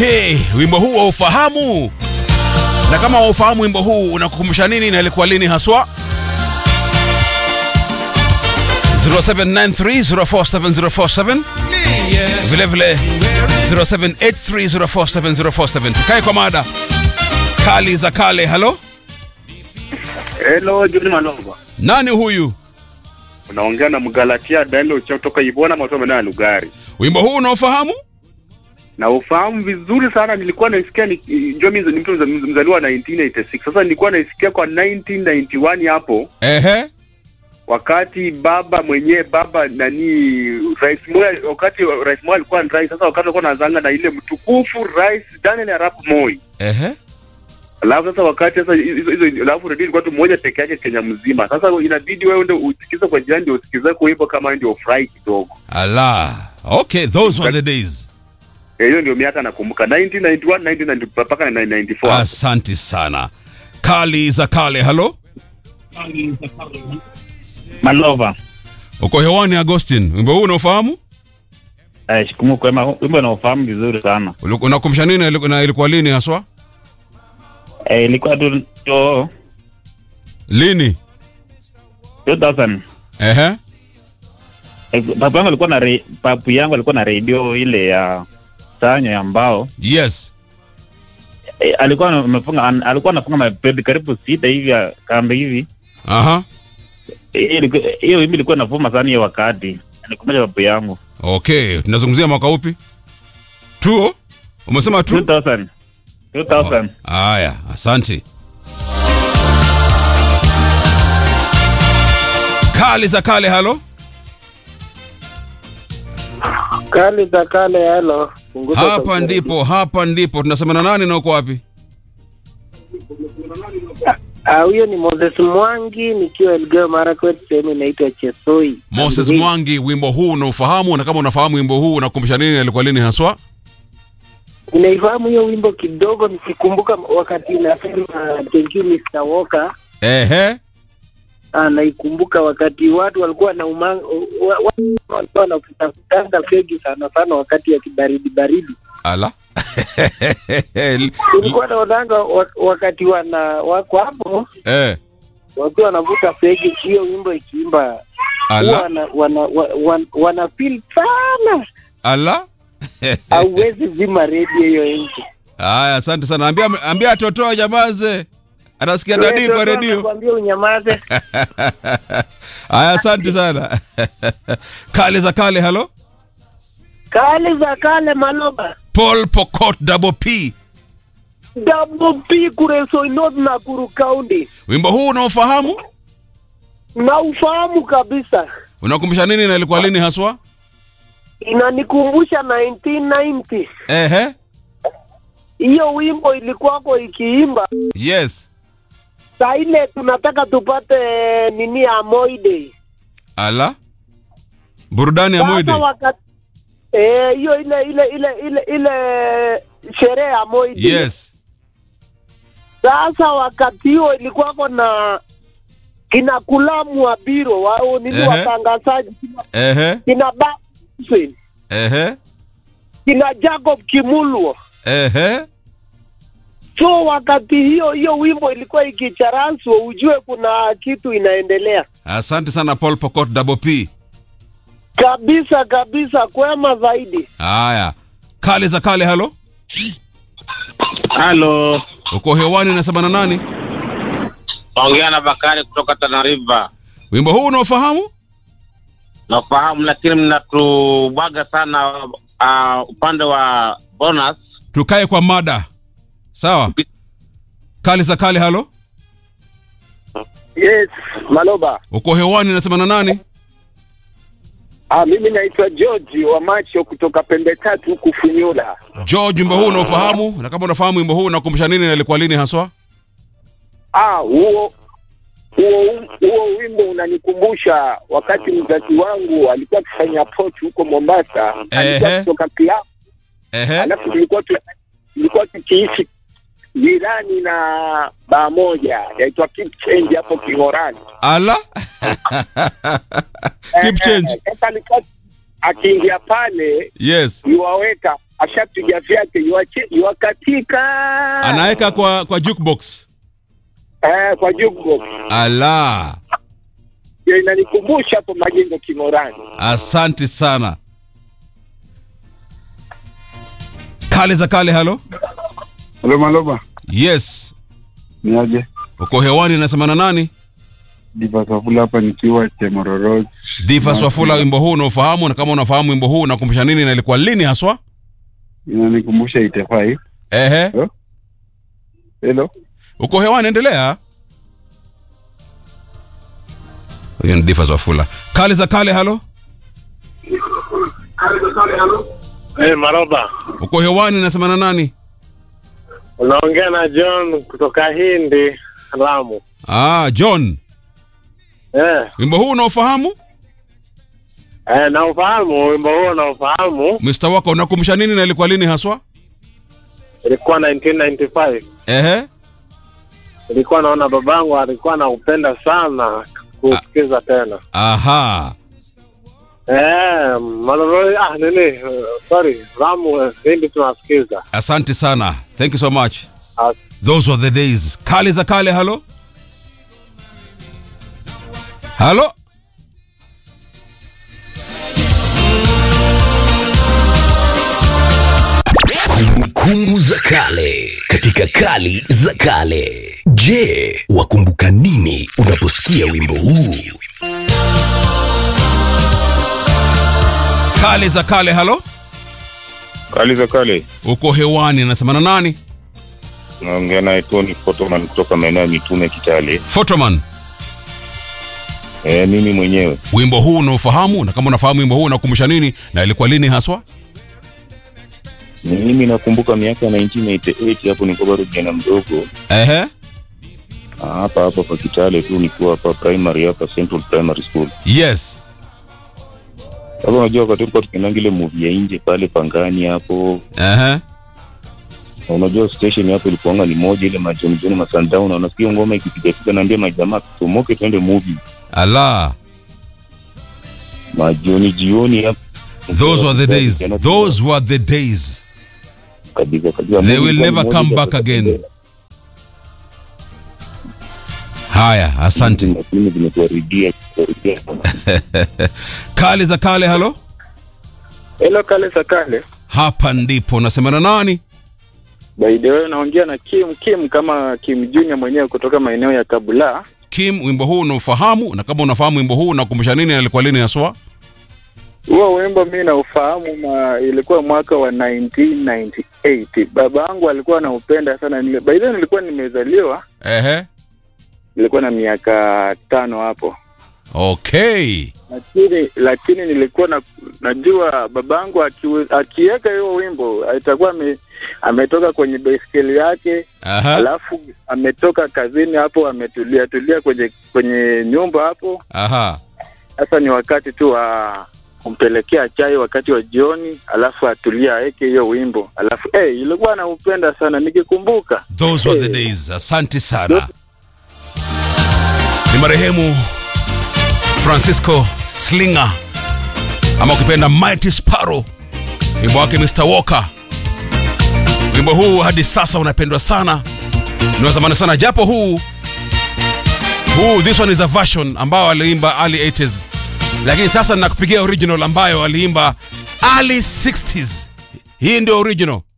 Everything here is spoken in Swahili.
Je, wimbo huu waufahamu? Na kama waufahamu wimbo huu unakukumbusha nini na ilikuwa lini haswa? 0793047047 vile vile 0783047047 tukae kwa mada kali za kale. Halo, Hello, John Malova. nani huyu? Unaongea na Mgalatia Daniel cha kutoka Ibona Matome na Lugari. Wimbo huu unaofahamu? Na ufahamu vizuri sana, nilikuwa naisikia ni John ni mtu mza- mzaliwa 1986. Sasa nilikuwa naisikia kwa 1991 hapo Ehe, wakati baba mwenyewe baba nani Rais Moi wakati Rais Moi alikuwa ni rais. Sasa wakati alikuwa anazanga na ile mtukufu Rais Daniel Arap Moi. ehe. Alafu sasa wakati sasa hizo hizo alafu redio ilikuwa tu moja peke yake Kenya mzima. Sasa inabidi wewe ndio usikize kwa jirani ndio usikize kwa hivyo kama ndio furahi kidogo. Ala, okay, those were the days. Eh, hiyo ndio miaka nakumbuka 1991 1990 mpaka 1994 Asanti sana. Kali za kale. Halo, Malova. uko hewani Agustin. Wimbo huu unaofahamu? Eh, shikumu kwema, wimbo naofahamu vizuri sana. Uliku- Unakumbusha nini na iliku- na ilikuwa lini haswa? Eh, ilikuwa tu to Lini? 2000. Ehe. Eh, papu yangu alikuwa na re, papu yangu alikuwa na redio ile ya sanyo ya mbao. Yes. Eh, alikuwa amefunga an- alikuwa anafunga mapepe karibu sita hivi ya kambi hivi. Aha. Eh, ilikuwa- Hiyo wimbo ilikuwa navuma sana hiyo wakati. Nikumbusha papu yangu. Okay, tunazungumzia mwaka upi? Tuo? Umesema tu? 2000. 2000. Haya, asanti. Kali za kale. Halo, Kali za kale halo. Punguza hapa sauti. ndipo, hapa ndipo. Tunasema na nani na uko wapi? Ah, huyo ni Moses Mwangi nikiwa Elgeyo Marakwet, sehemu inaitwa Chesoi. Moses Amri. Mwangi, wimbo huu unaufahamu? Na kama unafahamu wimbo huu unakumbusha nini na ilikuwa lini haswa? Ninaifahamu hiyo wimbo kidogo, nikikumbuka wakati inasema thank you Mr. Walker. Ehe. Ah, naikumbuka wakati watu walikuwa na umanga, wa, wa, walikuwa wanafutafutanga fegi sana sana wakati ya kibaridi baridi. Ala. Nilikuwa naonanga wa- wakati wana wako hapo eh, wakiwa wanavuta fegi, hiyo wimbo ikiimba huwa ala, wana, wana, wana, wana, wana feel sana ala. hauwezi zima redio hiyo nchi. Haya, asante sana. Ambia ambia Totoa jamaze. Anasikia dadi kwa redio. Kwambia unyamaze. Haya, asante sana. Kale za kale, halo. Kale za kale Maloba. Paul Pokot Double P. Double P Kuresoi North Nakuru County. Wimbo huu unaofahamu? Na ufahamu kabisa. Unakumbusha nini na ilikuwa lini haswa? Inanikumbusha 1990. Ehe. Hiyo wimbo ilikuwako ikiimba Yes. saa ile tunataka tupate nini ya Moide. Ala. Burudani ya Sasa Moide. wakati eh, hiyo ile ile ile ile ile sherehe ya Moide. Yes. Sasa wakati huo ilikuwako na kina Kulamu wa biro wao nini Ehe. watangazaji kina, Ehe. kina Ba- Hussein, Ehe. kina Jacob Kimulwo. Ehe. So wakati hiyo hiyo wimbo ilikuwa ikicharanswa, ujue kuna kitu inaendelea Asante sana Paul Pokot Double P. kabisa kabisa, kwema zaidi. Haya. Kale za kale, halo. Halo. Uko hewani nasema na nani? Ongea na Bakari kutoka Tana River. Wimbo huu unaofahamu? Nafahamu, lakini mnatubwaga sana uh, upande wa bonus. Tukae kwa mada. Sawa. Kale za kale, halo. Yes, Maloba. Uko hewani nasema na nani? Ah, mimi naitwa George wa macho kutoka pembe tatu huku Funyula. George, wimbo huu unaofahamu? Na kama unafahamu wimbo huu unakumbusha nini na ilikuwa lini haswa? Ah, huo huo huo wimbo unanikumbusha wakati mzazi wangu alikuwa akifanya pochi huko Mombasa, alikuwa Ehe. kutoka klabu, Ehe. alafu tulikuwa tu, tulikuwa tukiishi jirani na baa moja yaitwa Keep Change hapo King'orani. Ala. Keep Eh, change. eh, Sasa alikuwa akiingia pale Yes. iwaweka ashapiga vyake yuache- yuakatika Anaweka kwa kwa jukebox. eh, kwa jukebox Ala, ndio inanikumbusha hapo majengo Kimorani. asante sana. Kale za kale, halo. Loma Loma, Yes, ni aje? uko hewani, nasema na nani? Diva Safula hapa nikiwa Chemororo. Diva Swafula, wimbo huu unaofahamu, na kama unafahamu wimbo huu unakumbusha nini na ilikuwa lini haswa? Inanikumbusha itefai. Ehe, Hello. uko hewani, endelea. Huyo ni Diva Swafula. Kale za kale, halo. Eh, Maroba, Uko hewani, nasema na nani? unaongea na John kutoka Hindi, Lamu. Ah, John, Eh, wimbo huu unaofahamu? eh, naufahamu wimbo huo, naufahamu. Mr. wako unakumbusha nini na ilikuwa lini haswa? Ilikuwa 1995. Ehe, Ilikuwa naona babangu alikuwa anaupenda sana kusikiza tena. aha. Eh, Maloroi, ah, nini, uh, sorry, Lamu, eh, Hindi tunasikiza. Asante sana. Thank you so much. Ah, Those were the days. Kale za kale, halo. Halo. Kumbukumbu za kale katika kali za kale. Je, wakumbuka nini unaposikia wimbo huu? Kale za kale, halo. Kali za kale, Uko hewani, nasema na nani? naongea naye Tony Photoman kutoka maeneo ya Mitume Kitale. Photoman. Eh, mimi mwenyewe Wimbo huu unaofahamu, na kama unafahamu wimbo huu unakumbusha nini na ilikuwa lini haswa? mimi nakumbuka miaka ya 1988 hapo nilikuwa bado kijana mdogo Ehe. Ah, hapa hapa kwa Kitale tu nikiwa hapa primary hapa Central Primary School. Yes. Sasa unajua wakati tulikuwa tukiendanga ile movie ya nje pale Pangani hapo, Ehe. na unajua station hapo ilikuwanga ni moja ile majoni joni ma sundown, na unasikia ngoma ikipiga piga, naambia majamaa tumoke twende movie Ala. majioni jioni hapo. Those were the days. Vijana Those were the days. kabisa kabisa. They Movie will kama never moja come za back again. kutembea. Haya, asante. Lakini zimetuharibia kuharibia. Kale za kale, halo. Hello kale za kale. Hapa ndipo nasema na nani? By the way naongea na Kim Kim kama Kim Junior mwenyewe kutoka maeneo ya Kabula. Kim, wimbo huu unaofahamu, na kama unafahamu wimbo huu unakumbusha nini na ilikuwa lini haswa? Huo wimbo mi naufahamu ma, ilikuwa mwaka wa 1998. Baba yangu alikuwa anaupenda sana. Nile, by the way nilikuwa nimezaliwa, Ehe. nilikuwa na miaka tano hapo. Okay. Lakini lakini nilikuwa na, najua babangu akiwe- akiweka hiyo wimbo atakuwa ame, ametoka kwenye baiskeli yake Aha. alafu ametoka kazini hapo ametulia tulia kwenye kwenye nyumba hapo. Aha. Sasa ni wakati tu wa kumpelekea chai wakati wa jioni, alafu atulia aweke hiyo wimbo, alafu hey, ilikuwa naupenda sana nikikumbuka. Those were the Eh. days. Asante sana. Ni marehemu Francisco Slinger ama ukipenda Mighty Sparrow, wimbo wake Mr. Walker. Wimbo huu hadi sasa unapendwa sana, ni wa zamani sana, japo huu huu this one is a version ambao aliimba early 80s, lakini sasa ninakupigia original ambayo aliimba early 60s. Hii ndio original.